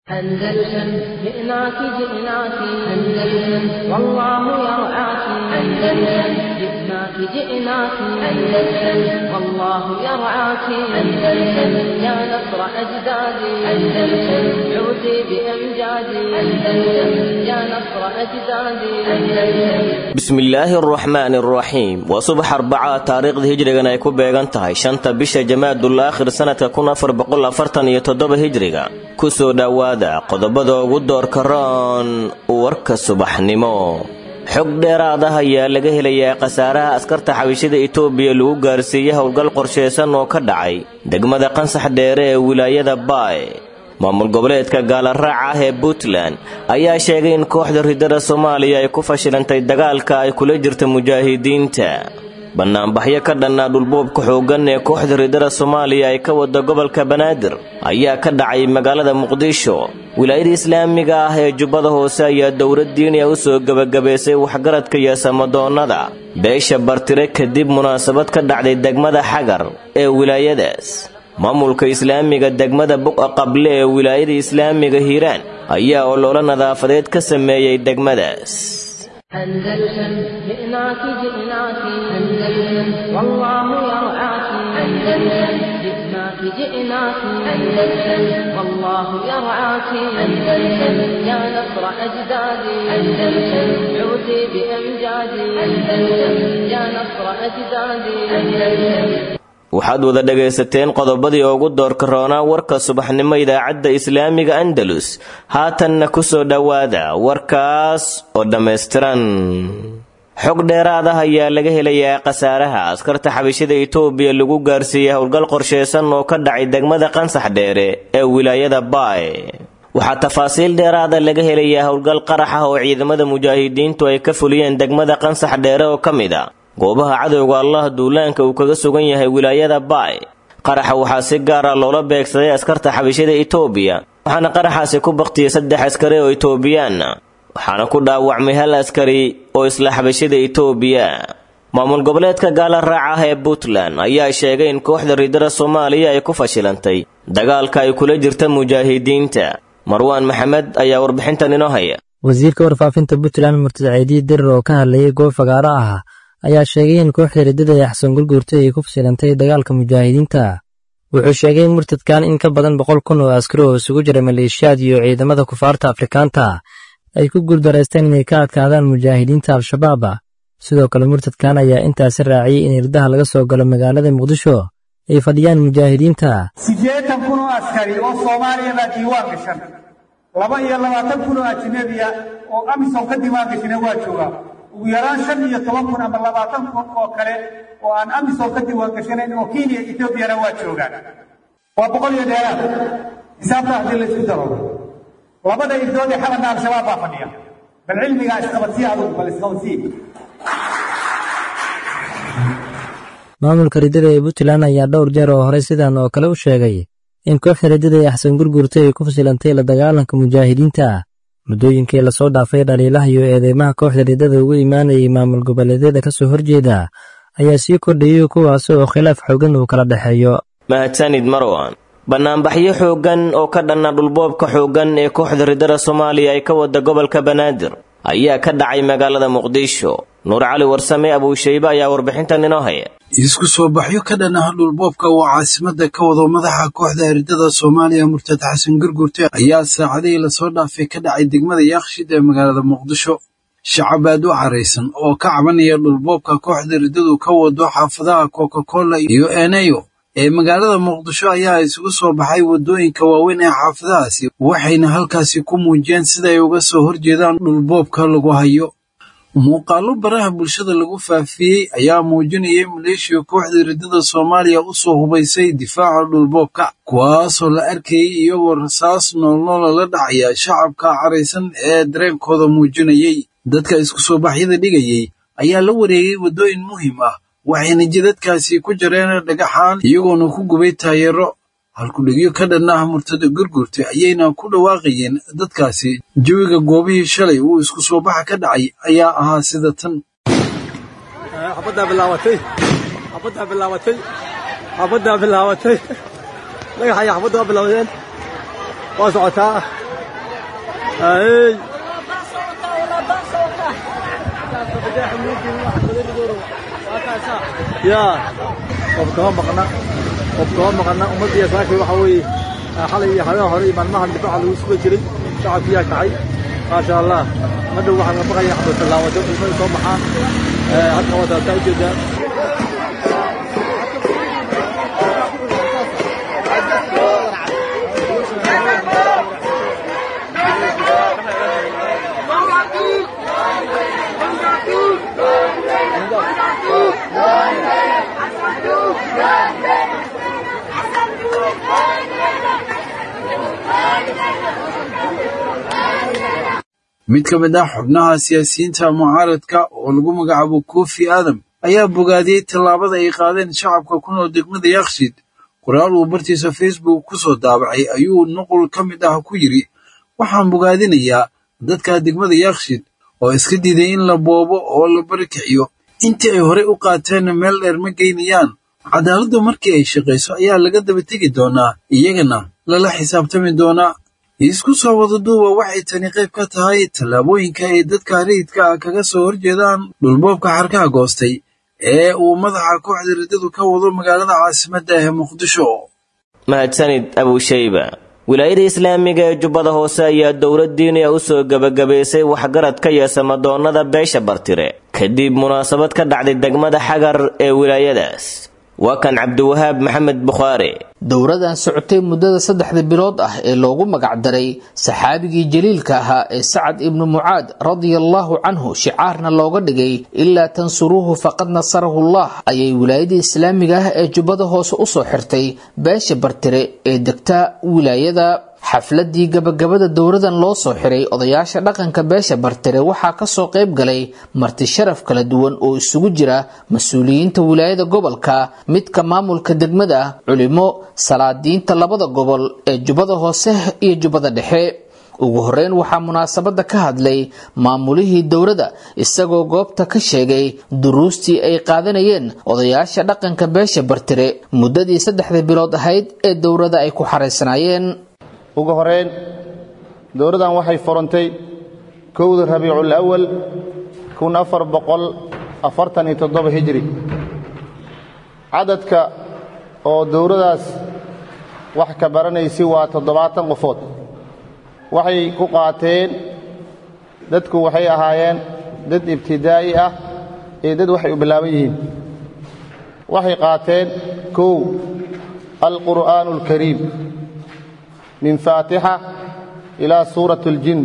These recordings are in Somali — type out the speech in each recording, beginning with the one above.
أندلسن جئناك جئناك أندلسن والله يرعاك أندلسن جئناك جئناك أندلسن والله يرعاك أندلسن يا نصر أجدادي أندلسن عودي بأمجادي أندلسن يا نصر أجدادي أندلسن bismillaahi araxmaani araxiim waa subax arbacaa taariikhda hijrigan ay ku beegan tahay shanta bisha jamaadul aakhir sanadka kun afar boqol afartan iyo toddoba hijriga kusoo dhowaada qodobada ugu doorka roon warka subaxnimo xog dheeraad ah ayaa laga helayaa khasaaraha askarta xabishada itoobiya lagu gaarsiiyey howlgal qorshaysan oo ka dhacay degmada qansax dheere ee wilaayada baay maamul goboleedka gaalaraaca ah ee puntland ayaa sheegay in kooxda ridada soomaaliya ay ku fashilantay dagaalka ay kula jirta mujaahidiinta bannaanbaxyo ka dhannaa dhulboobka xooggan ee kooxda ridada soomaaliya ay ka wada gobolka banaadir ayaa ka dhacay magaalada muqdisho wilaayada islaamiga ah ee jubbada hoose ayaa dowlad diiniya u soo gebagabaysay waxgaradka iyo samadoonnada beesha bartire kadib munaasabad ka dhacday degmada xagar ee wilaayadaas maamulka islaamiga degmada buqa qable ee wilaayada islaamiga hiiraan ayaa ololo nadaafadeed ka sameeyey degmadaas أندلسن جئناك جئناك أندلسن والله يرعاك أندلسن جئناك جئناك أندلسن والله يرعاك أندلسن يا نصر أجدادي أندلسن عودي بأمجادي أندلسن يا نصر أجدادي أندلسن waxaad wada dhagaysateen qodobadii ugu doorka roonaa warka subaxnimo idaacadda islaamiga andalus haatanna ku soo dhowaada warkaas oo dhammaystiran xog dheeraad ah ayaa laga helayaa khasaaraha askarta xabishada itoobiya lagu gaarsiiyey howlgal qorshaysan oo ka dhacay degmada qansax dheere ee wilaayada baay waxaa tafaasiil dheeraada laga helayaa howlgal qarax ah oo ciidamada mujaahidiintu ay ka fuliyeen degmada qansax dheere oo ka mid a goobaha cadowga allah duulaanka uu kaga sugan yahay wilaayada baay qaraxa waxaa si gaara loola beegsaday askarta xabishada itoobiya waxaana qaraxaasi ku baktiyey saddex askari oo itoobiyaana waxaana ku dhaawacmay hal askari oo isla xabishada itoobiya maamul goboleedka gaala raaca ah ee puntland ayaa sheegay in kooxda ridada soomaaliya ay ku fashilantay dagaalka ay kula jirta mujaahidiinta marwaan maxamed ayaa warbixintan inoo haya wasiirka warfaafinta puntland murtad ceediye dirir oo ka hadlayay goob fagaaro ah ayaa sheegay in kooxda riddada ee axsan gurguurtay ay ku fasilantay dagaalka mujaahidiinta wuxuu sheegay murtadkan in ka badan boqol kun oo askari oo isugu jira maleeshiyaad iyo ciidamada kufaarta afrikaanta ay ku guuldaraysteen inay ka adkaadaan mujaahidiinta al-shabaab sidoo kale murtadkan ayaa intaasi raaciyey in irdaha laga soo galo magaalada muqdisho ay fadhiyaan mujaahidiinta siddeetan kun oo askari oo soomaaliya baa diiwaan gashan laba iyo labaatan kun oo ajnebiya oo amisom ka diiwaan gashana waa joogaa ugu yaraan shan iyo toban kun ama labaatan kun oo kale oo aan amisom ka diiwaan gashanayn oo kenya etoobiyana waa joogaan waa boqol iyo dheeraad xisaabta haddii laysku daro labada irdood ee xalanka al-shabaab baa fadhiya bal cilmigaa isqabadsii adugu bal isqabadsii maamulka riddada ee puntland ayaa dhowr jeer oo horey sidan oo kale u sheegay in kooxda riddada ee axsan gurguurtay ay ku fasilantay la dagaalanka mujaahidiinta muddooyinkii lasoo dhaafay dhaliilaha iyo eedeymaha kooxda riddada ugu imaanayay maamul goboleedyada ka soo horjeeda ayaa sii kordhayay kuwaas oo khilaaf xoogan uu kala dhexeeyo mahadsanid marwan bannaanbaxyo xooggan oo ka dhanna dhulboobka xooggan ee kooxda riddada soomaaliya ay ka wada gobolka banaadir ayaa ka dhacay magaalada muqdisho nuur cali warsame abuushaybe ayaa warbixintan inoo haya isku soo baxyo ka dhan ah dhulboobka oo caasimada ka wado madaxa kooxda riddada soomaaliya murtad xasan gurgurte ayaa saacadihii lasoo dhaafay ka dhacay degmada yaakshid ee magaalada muqdisho shacab aad u caraysan oo ka cabanaya dhulboobka kooxda riddadu ka wado xaafadaha coca-cola iyo eneyo ee magaalada muqdisho ayaa isugu soo baxay waddooyinka waaweyn ee xaafadahaasi waxayna halkaasi ku muujiyeen siday uga soo horjeedaan dhulboobka lagu hayo muuqaallo baraha bulshada lagu faafiyey ayaa muujinayay maleeshiya kooxda riddada soomaaliya u soo hubaysay difaaca dhulboobka kuwaasoo la arkayay iyagoo rasaas noolnoola la dhacaya shacabka caraysan ee dareenkooda muujinayay dadka isku soo baxyada dhigayay ayaa la wareegay waddooyin muhiim ah waxayna jidadkaasi ku jareen dhagaxaan iyagoona ku gubay taayeero halkudhigyo ka dhan ah murtada gurgurta ayayna ku dhawaaqayeen dadkaasi jawiga goobihii shalay uu isku soo baxa ka dhacay ayaa ahaa sida tan xabaddaa bilaabatay xabaddaa bilaabatay xabaddaa bilaabatay dhagaxaya xabadda waa bilowdeen waa socotaa Hey. ya qof kama maqna qof kama maqna ummaddiiya saakay waxa weeye xalay iyo habeen hore iyo maalmahan difaaca lagu suga jiray shacabkiyaa kacay maasha allah madhow waxaan ka baqaya xabadtallaawato ilmada soo baxaan halka wataataa ujeedaa mid ka mid ah xubnaha siyaasiyiinta mucaaradka oo lagu magacaabo kofi aadam ayaa bogaadiyey tallaabada ay qaadeen shacabka ku nool degmada yakshiid qoraal uu bartiisa facebook ku soo daabacay ayuu nuqul ka mid ah ku yidhi waxaan bogaadinayaa dadka degmada yakshiid oo iska diiday in la boobo oo la barikiciyo intii ay horey u qaateen meel dheer ma geynayaan cadaaladdu markii ay shaqayso ayaa laga daba tegi doonaa iyagana lala xisaabtami doonaa isku soo wada duuba waxay tani qayb ka tahay tallaabooyinka ay dadka rayidka ah kaga soo horjeedaan dhulboobka xarkaha goostay ee uu madaxa kooxda riddadu ka wado magaalada caasimadda ee muqdisho mahadsanid abushayba wilaayada islaamiga ee jubbada hoose ayaa dowlad diiniya u soo gebagabaysay waxgaradka iyo samadoonnada beesha bartire kadib munaasabad ka dhacday degmada xagar ee wilaayadaas waa kan cabdiwahaab maxamed bukhaari dowradan socotay muddada saddexda bilood ah ee loogu magacdaray saxaabigii jaliilka ahaa ee sacad ibnu mucaad radiallahu canhu shicaarna looga dhigay ilaa tansuruuhu faqad nasarahullah ayay wilaayada islaamiga ah ee jubbada hoose usoo xirtay beesha bartire ee degta wilaayada xafladii gabagabada dowradan loo soo xiray odayaasha dhaqanka beesha bartire waxaa kasoo qayb galay marti sharaf kala duwan oo isugu jira mas-uuliyiinta wilaayada gobolka midka maamulka degmada culimo salaadiinta labada gobol ee jubbada hoose iyo jubbada dhexe ugu horeyn waxaa munaasabada ka hadlay maamulihii dowrada isagoo goobta ka sheegay duruustii ay qaadanayeen odayaasha dhaqanka beesha bartire muddadii saddexda bilood ahayd ee dowrada ay ku xaraysanaayeen ugu horeyn dowladdan waxay furantay kowda rabiicul awal kun afar boqol afartan iyo toddoba hijri cadadka oo dowladdaas wax ka baranaysi waa toddobaatan qofood waxay ku qaateen dadku waxay ahaayeen dad ibtidaa'i ah iyo dad waxay u bilaaban yihiin waxay qaateen kow alqur'aanu alkariim min faatixa ilaa suurat اljin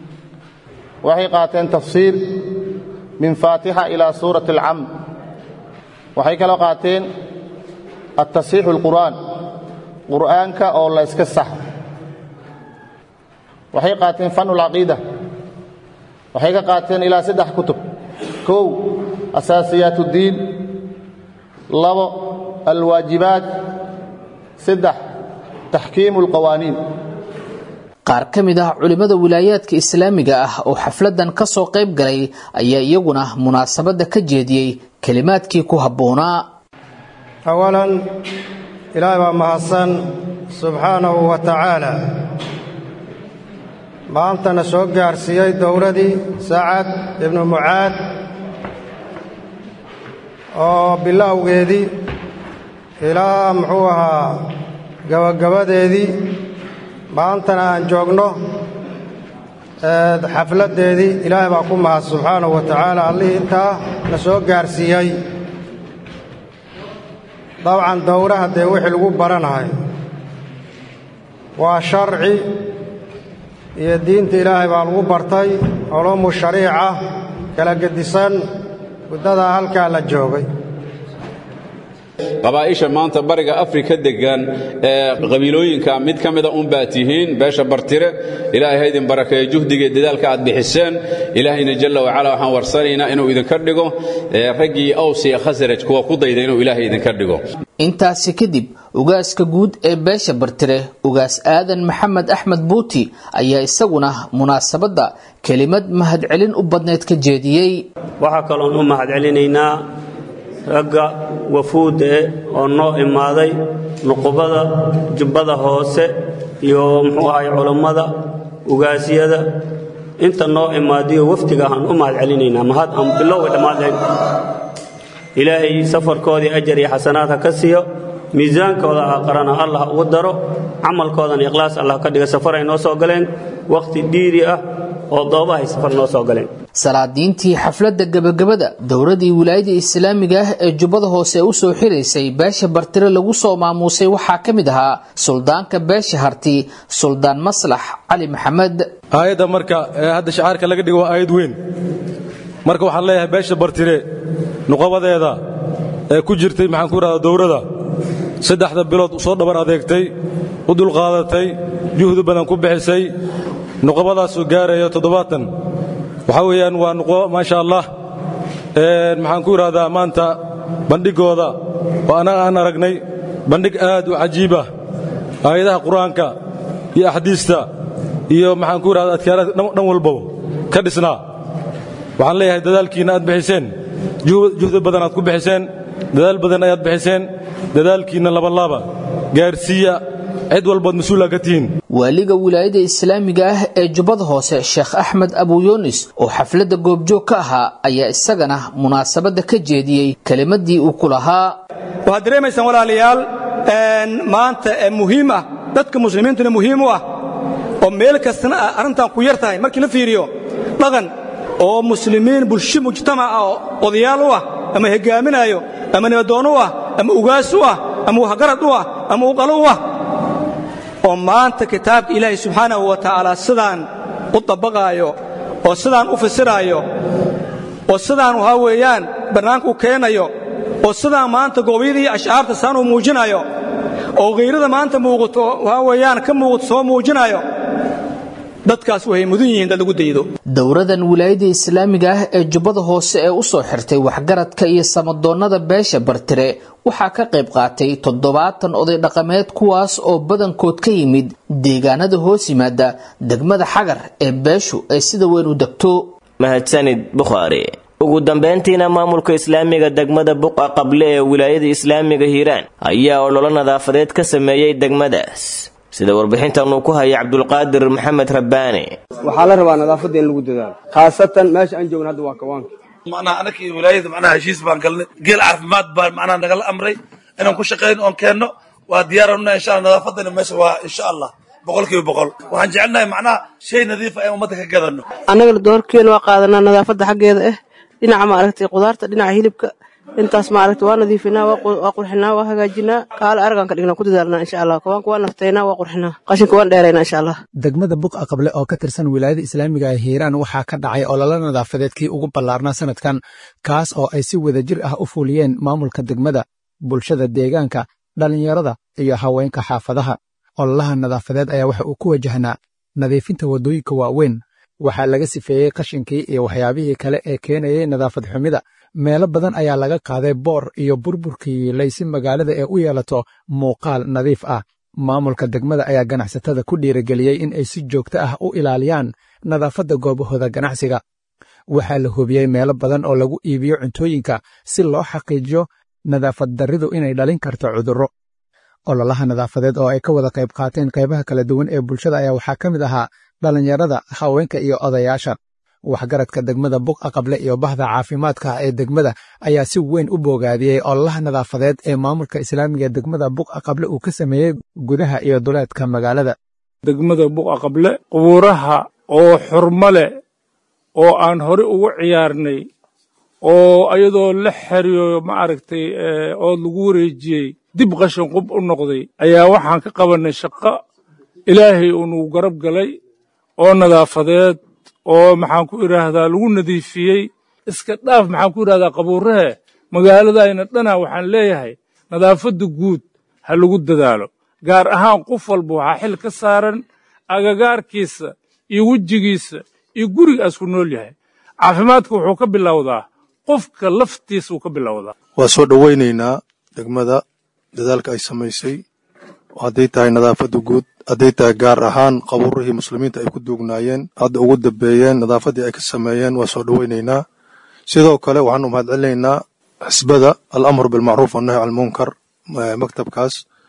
waxay qaateen tafsiir min faatixa ilaa suurat اlcam waxay kaloo qaateen atasiixu اlqur'aan qur'aanka oo la iska sax waxay qaateen fan اlcaqiida waxay ka qaateen ilaa saddex kutub kow asaasiyaat اddiin labo alwaajibaat saddex taxkiimu اlqawaaniin qaar ka mid ah culimmada wilaayaadka islaamiga ah oo xafladan ka soo qayb galay ayaa iyaguna munaasabadda ka jeediyey kelimaadkii ku habboonaa awalan ilaahay baa mahadsan subxaanahu wa tacaala maantana soo gaarsiiyey dowladii sacad ibnu mucaad oo bilowgeedii ilaa muxuu ahaa gabagabadeedii maantana aan joogno xafladdeedii ilaahay baa ku mahad subxaanahu wa tacaala allihii intaa na soo gaarsiiyey dabcan dowraha dee wixii lagu baranahay waa sharci iyo diinta ilaahay baa lagu bartay culuumu shariica kala gedisan muddadaa halkaa la joogay qabaa'isha maanta bariga afrika degan ee qabiilooyinka mid ka mida unbaa tihiin beesha bartire ilaahay haydin barakeeyo juhdiga dadaalka aad bixiseen ilaahayna jalla wacala waxaan warsanaynaa inuu idinka dhigo raggii aws iyo khasraj kuwa ku dayda inuu ilaahay idinka dhigo intaasi kadib ugaaska guud ee beesha bartire ugaas aadan maxamed axmed buuti ayaa isaguna munaasabadda kelimad mahadcelin u badneyd ka jeediyey waxaa kaloon u mahadcelinaynaa ragga wafuudda eh oo noo imaaday nuqubada jubbada hoose iyo muxuu ahay culummada ugaasyada inta noo imaadiyo wafdiga aan u mahad celinaynaa mahad aan bilowga dhammaad lahayn ilaahay safarkoodii ajar iyo xasanaad ha ka siiyo miisaankooda aqarana allah ugu daro camalkoodana ikhlaas allah ka dhiga safar ay noo soo galeen wakhti dhiiri ah oo doobahay safar noo soo galeen salaadiintii xafladda gebagabada dowladii wilaayada islaamiga ah ee jubbada hoose u soo xiraysay beesha bartire lagu soo maamuusay waxaa ka mid ahaa suldaanka beesha harti suldaan maslax cali maxamed aayadda marka ee hadda shacaarka laga dhigo waa aayad weyn marka waxaan leeyahay beesha bartire nuqabadeeda ee ku jirtay maxaan ku idhahdaa dowrada saddexda bilood soo dhabar adeegtay u dulqaadatay juhdi badan ku bixisay nuqabadaasoo gaaraya toddobaatan waxaa weeyaan waa nuqo maasha allah maxaan ku idhahdaa maanta bandhigooda oo annaga aan aragnay bandhig aad u cajiibah aayadaha qur-aanka iyo axdiista iyo maxaan ku idhahdaa adkaaraadka dhan walbaba ka dhisnaa waxaan leeyahay dadaalkiinna aad bixiseen juhdi badan aad ku bixiseen dadaal badan ayaad bixiseen dadaalkiinna labalaaba gaarsiiya cid walbaad mas-uula ka tihiin waaliga wilaayada islaamiga ah ee jubbada hoose sheekh axmed abuyunis oo xafladda goobjoog ka ahaa ayaa isagana munaasabadda ka jeediyey kelimadii uu ku lahaa waxaad dareemaysaan walaalayaal maanta ee muhiim ah dadka muslimiintuna muhiim u ah oo meel kastana ah arrintan ku yar tahay markii la fiiriyo dhaqan oo muslimiin bulsho mujtamac ah oo odayaal u ah ama hogaaminaayo ama nibadoon u ah ama ugaas u ah ama waxgarad u ah ama uqalo u ah oo maanta kitaabka ilaahay subxaanahu wa tacaala sidaan u dabaqaayo oo sidaan u fasiraayo oo sidaan waxaa weeyaan bannaanka u keenayo oo sidaan maanta goobyada iyo ashcaarta saan u muujinayo oo khayrada maanta muuqato waxaa weeyaan ka muuqato soo muujinayo dadkaas waxay mudan yihiin dad lagu daydo dowradan wilaayada islaamiga ah ee jubbada hoose ee u soo xirtay waxgaradka iyo samadoonnada beesha bartire waxaa ka qayb qaatay toddobaatan oday dhaqameed kuwaas oo badankood ka yimid deegaanada hoos yimaada degmada xagar ee beeshu ay sida weyn u degto mahadsanid bukhaari ugu dambayntiina maamulka islaamiga degmada buqa qable ee wilaayada islaamiga hiiraan ayaa ololo nadaafadeed ka sameeyey degmadaas sida warbixintan uu ku haya cabdulqaadir maxamed rabbaani waxaa la rabaa nadaafadda in lagu dadaalo khaasatan meesha aan joogna hadda waa kawaanka macnaha anakii wilaayada macnaha heshiis baan galnay geel caafimaad baan macnaha nagala amray inaan ku shaqayno oon keenno waa diyaarana insha allah nadaafaddana meesha waa insha allah boqolkiiba boqol waxaan jecelnahay macnaha shay nadiifa in ummadda ka gadanno annagana doorkeena waa qaadanaa nadaafadda xaggeeda ah dhinaca maaragtay qudaarta dhinaca hilibka intaas maaragta waa nadiifinaa waa qurxinaa waa hagaajinaa kaale aragaan ka dhignaa ku dadaalnaa insha allah kawaanka waa naftaynaa waa qurxinaa qashinka waan dheeraynaa insha allah degmada buqa qable oo ka tirsan wilaayada islaamiga ee hiiraan waxaa ka dhacay ololo nadaafadeed kii ugu ballaarnaa sanadkan kaas oo ay si wadajir ah u fuliyeen maamulka degmada bulshada deegaanka dhallinyarada iyo haweenka xaafadaha ololaha nadaafadeed ayaa waxa uu ku wajahnaa nadiifinta waddooyinka waaweyn waxaa laga sifeeyey qashinkii iyo waxyaabihii kale ee keenayay nadaafad xumida meelo badan ayaa laga qaaday boor iyo burburkii laysi magaalada ee u yeelato muuqaal nadiif ah maamulka degmada ayaa ganacsatada ku dhiirigeliyey in ay si joogto ah u ilaaliyaan nadaafadda goobahooda ganacsiga waxaa la hubiyey meelo badan oo lagu iibiyo cuntooyinka si loo xaqiijiyo nadaafad darridu inay dhalin karto cudurro ololaha nadaafadeed oo ay ka wada qayb qaateen qaybaha kala duwan ee bulshada ayaa waxaa ka mid ahaa dhallinyarada haweenka iyo odayaasha waxgaradka degmada buqa qable iyo bahda caafimaadka ee degmada ayaa si weyn u boogaadiyey ololaha nadaafadeed ee maamulka islaamiga ee degmada buqa qable uu ka sameeyey gudaha iyo duleedka magaalada degmada buqa qable qubuuraha oo xurmo leh oo aan hore ugu ciyaarnay oo ayadoo la xeriyo ma aragtay oo lagu wareejiyey dib qashin qub u noqday ayaa waxaan ka qabannay shaqo ilaahay uu nagu garab galay oo nadaafadeed oo maxaan ku idhaahdaa lagu nadiifiyey iska dhaaf maxaan ku idhahdaa qabuurahe magaaladayna dhana waxaan leeyahay nadaafadda guud ha lagu dadaalo gaar ahaan qof walba waxaa xil ka saaran agagaarkiisa iyo wejigiisa iyo gurigaas ku nool yahay caafimaadka wuxuu ka bilowdaa qofka laftiisa uu ka bilowdaa waa soo dhowaynaynaa degmada dadaalka ay samaysay hadday tahay nadaafadda guud hadday tahay gaar ahaan qabuurihii muslimiinta ay ku duugnaayeen hadda ugu dambeeyeen nadaafaddii ay ka sameeyeen waa soo dhowaynaynaa sidoo kale waxaan u mahadcelinaynaa xisbada alamru bilmacruuf wannahy can munkar maktabkaas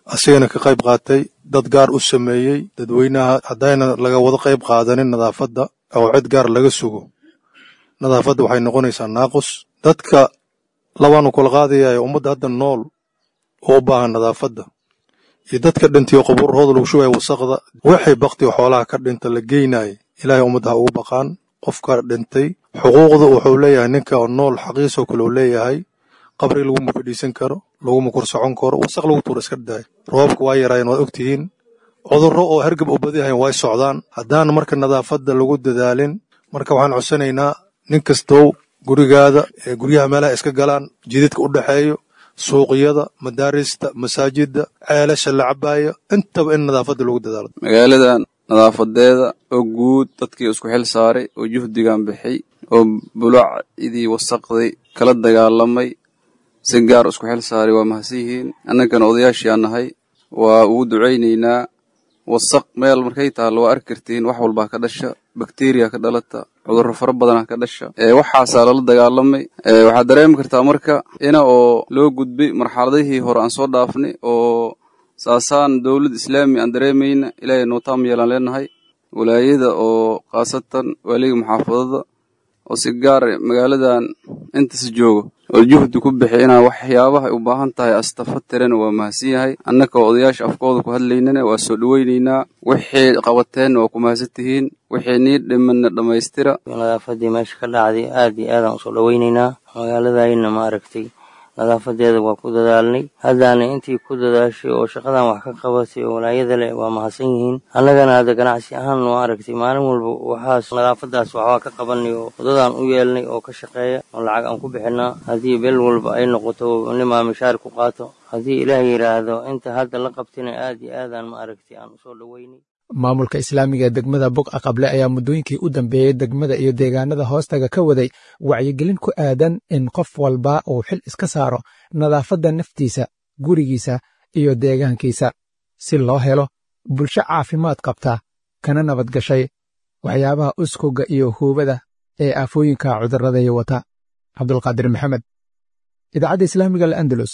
asigana ka qayb qaatay dad gaar u sameeyey dadweynaha haddayna laga wada qayb qaadanin nadaafadda oo cid gaar laga sugo nadaafadda waxay noqonaysaa naaqus dadka labaanu kula qaadayayo ummadda hadda nool oo u baahan nadaafadda iyo dadka dhintiyo qubuurahooda lagu shugaya wasaqda waxay baktiga xoolaha ka dhinta la geynaya ilaahay ummadda ha ugu baqaan qofka dhintay xuquuqda wuxuu leeyahay ninka nool xaqiisoo kale uu leeyahay qabri laguma fadhiisan karo laguma kor socon karo wasaq lagu tuura iska daay roobabka waa yaraayeen waad ogtihiin cudurro oo hergab u badiyahayn way socdaan haddaan marka nadaafadda lagu dadaalin marka waxaan codsanaynaa nin kastow gurigaada ee guryaha meelaha iska galaan jididka u dhexeeyo suuqyada madaarista masaajidda ceelasha la cabaayo intaba in nadaafadda lagu dadaalo magaaladan nadaafadeeda oo guud dadkii isku xil saaray oo juhdigan bixay oo bulacdii wasaqday kala dagaalamay si gaar isku xil saaray waa mahadsan yihiin annagana odayaashii aan nahay waa ugu ducaynaynaa wasaq meel markay taallo waa arki kartiin wax walbaa ka dhasha bakteriya ka dhalata cudurro fara badanaa ka dhasha waxaasaa lala dagaalamay waxaad dareemi kartaa marka ina oo loo gudbay marxaladihii hore aan soo dhaafnay oo saasaan dowlad islaami aan dareemayna ilaahay nootaam yeelaan leenahay walaayada oo khaasatan waaliga muxaafadada oo si gaar magaaladan intas joogo oo juhdi ku bixi inaa waxyaabaha u baahan tahay astafa tirana waa mahadsan yahay annaka oo odayaasha afkooda ku hadlaynana waa soo dhoweynaynaa wixii qabateenna waa ku mahadsan tihiin wixii nii dhimanna dhammaystira nadaafadii meesha ka dhacday aad iyo aadaan usoo dhoweynaynaa magaaladayna ma aragtay nadaafadeeda waa ku dadaalnay haddaana intii ku dadaashay oo shaqadan wax ka qabatay oo walaayada leh waa mahadsan yihiin annagana hadda ganacsi ahaan waa aragtay maalin walba waxaas nadaafadaas waxbaa ka qabanay oo wadadaan u yeelnay oo ka shaqeeya oo lacag aan ku bixinaa haddii bel walba ay noqoto nimaa mishaar ku qaato haddii ilaah yidhaahdo inta hadda la qabtina aad iyo aadaan ma aragtay aan usoo dhoweynay maamulka islaamiga ee degmada buqa qable ayaa muddooyinkii u dambeeyey degmada iyo deegaanada hoostaga ka waday wacyigelin ku aadan in qof walba uu xil iska saaro nadaafadda naftiisa gurigiisa iyo deegaankiisa si loo helo bulsho caafimaad qabta kana nabad gashay waxyaabaha uskogga iyo huubada ee aafooyinka cudurradaya wata cabdulqaadir maxamed idaacadda islaamiga al'andalus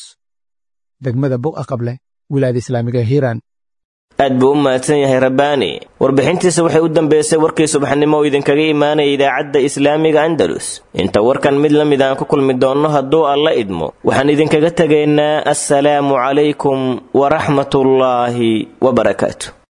degmada buqa qable wilaayada islaamiga hiiraan aad buu u mahadsan yahay rabbaani warbixintiisa waxay u dambeysay warkii subaxnimo oo idinkaga imaanaya idaacadda islaamiga andalus inta warkan mid la mid aan ku kulmi doonno hadduu alla idmo waxaan idinkaga tegaynaa assalaamu calaykum waraxmatullaahi wabarakaatu